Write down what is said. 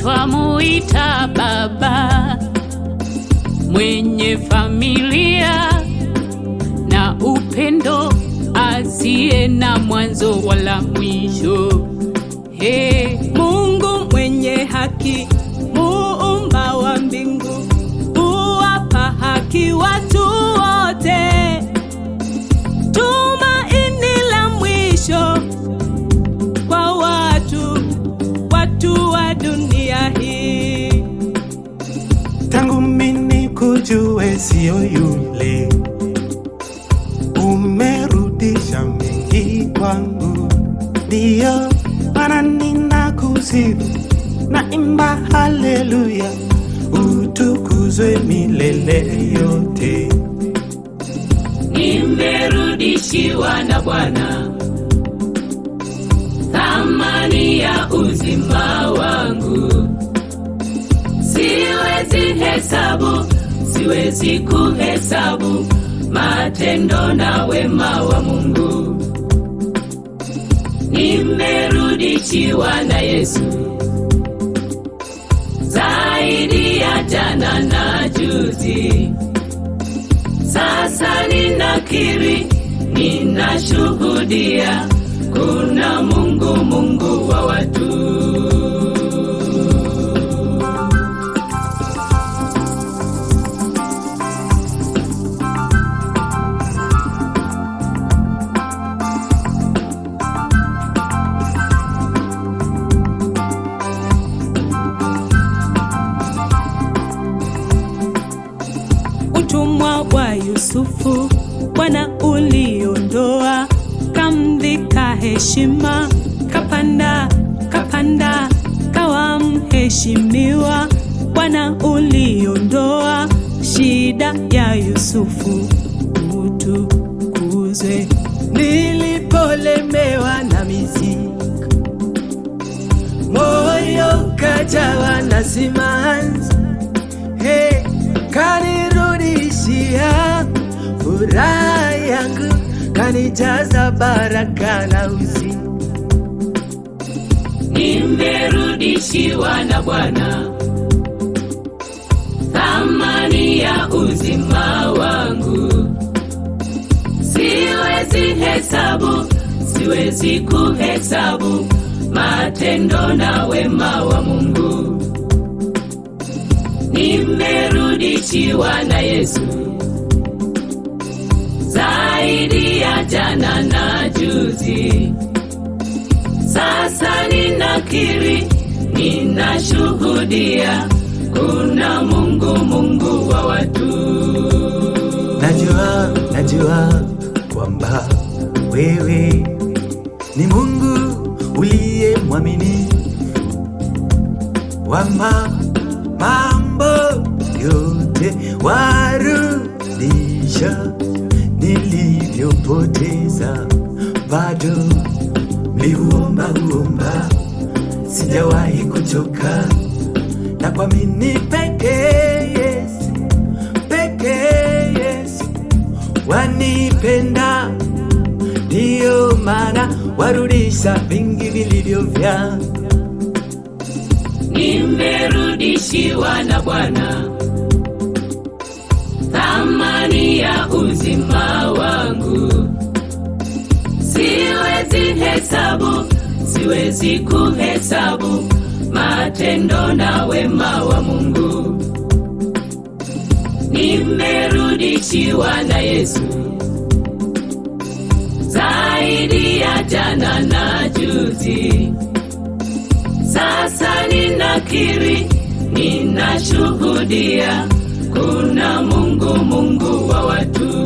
twamuita baba mwenye familia na upendo asiye na mwanzo wala mwisho. Hey, Mungu mwenye haki, muumba wa mbingu, huwapa haki watu wote. Tumaini la mwisho kwa watu, watu wa dunia hii. tangu mini kujue sio yule, umerudisha mengi kwangu, ndiyo maana ninakusifu na imba haleluya, utukuzwe milele yote. nimerudishiwa na Bwana thamani ya uzima wangu, siwezi hesabu, siwezi kuhesabu matendo na wema wa Mungu. Nimerudishiwa na Yesu zaidi ya jana na juzi. Sasa ninakiri, ninashuhudia kuna Mungu, Mungu wa watu. Utumwa wa Yusufu Bwana uliondoa, kamvika heshima, kapanda kapanda, kawa mheshimiwa. Bwana uliondoa shida ya Yusufu, utukuzwe. Nilipolemewa na mizigo, moyo kajawa na simanzi Hey, kanirudishia furaha yangu, kanijaza baraka na uzima. Nimerudishiwa na Bwana thamani ya uzima wangu, siwezi hesabu, siwezi kuhesabu matendo na wema wa Mungu. Nimerudishiwa na Yesu zaidi ya jana na juzi. Sasa ninakiri, ninashuhudia kuna Mungu, Mungu wa watu. Najua, najua kwamba wewe ni Mungu uliye mwaminifu, wama mambo yote warudisha nilivyopoteza, bado mliuomba uomba, sijawahi kuchoka na kuamini pekee Yesu, pekee Yesu wanipenda, ndiyo maana warudisha vingi vilivyo vyangu. Nimerudishiwa na Bwana thamani ya uzima wangu, siwezi hesabu, siwezi kuhesabu matendo na wema wa Mungu. Nimerudishiwa na Yesu zaidi ya jana na juzi. Sasa ninakiri, ninashuhudia kuna Mungu, Mungu wa watu.